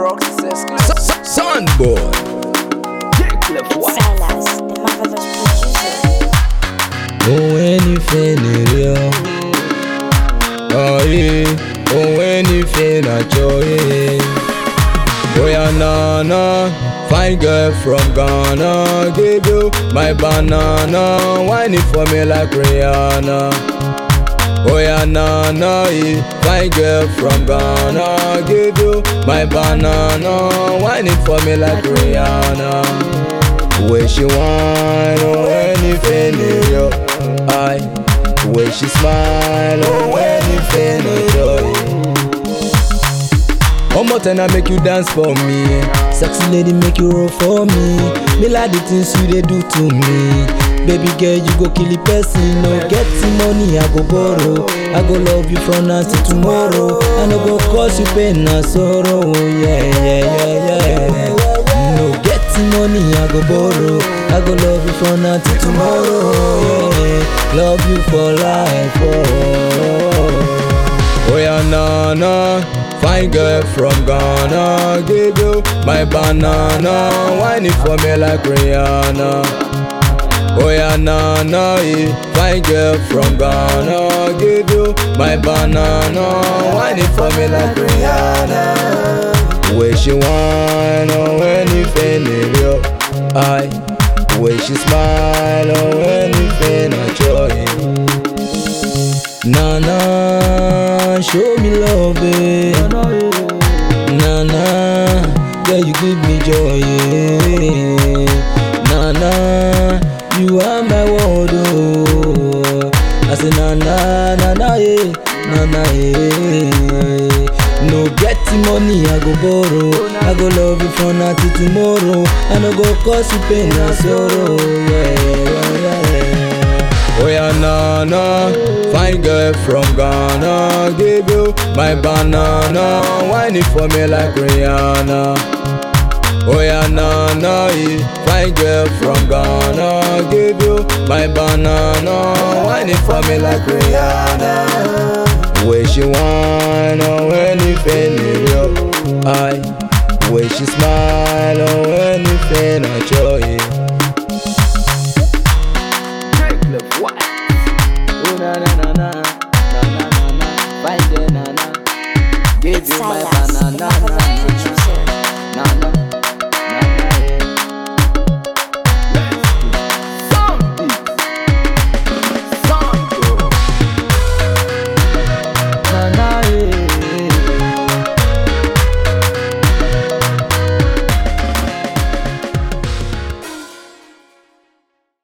Rocks is exclusive. Son boy. Cliff White. Silas, the marvelous producer. Ohun ẹni fẹ́ nìrí ọ. Ọ̀yẹ́ ohun ẹni fẹ́ nàjọ yẹ́. Oya nana, fine girl from Ghana, give you my banana, whine it for me like Rihanna. Oya nana, eh, fine girl from Ghana, give you my banana, whine it for me like Rihanna. Where she whine, oh anything in yo, I. Where she smile, oh anything in joy. Omo ten I make you dance for me. Sexy lady make you roll for me. Me like the things you dey do to me. Baby girl, you go kill the person. No get the money, I go borrow. I go love you from now till tomorrow. I no go cause you pain and sorrow. Yeah, yeah, yeah, yeah. No get the money, I go borrow. I go love you from now till tomorrow. Yeah, love you for life. Oh. Oh yeah, nana, fine girl from Ghana, give you my banana, whine it for me like Rihanna. Oh yeah, nana, eh, fine girl from Ghana, give you my banana, whine it for me like Rihanna. Where she whine, oh anything in you, I. Where she smile, oh anything I joy. Nana, show me love, eh. Nana, girl, you give me joy, yeah. Nana, you are my world, oh. I say, Nana, Nana, eh, Nana, eh. No get the money, I go borrow. I go love you from now till tomorrow. I no go cause you pain and sorrow, yeah, yeah, yeah. Oh yeah, nana, fine girl from Ghana, give you my banana, whine it for me like Rihanna. Oh yeah, nana, eh, fine girl from Ghana, give you my banana, whine it for me like Rihanna. Where she whine, oh anything in you, I. Where she smile, oh anything I joy. Cliff White. Oh na na na na, na na na na, find the na na. Give you my Silas, the banana, na marvelous na producer. na na.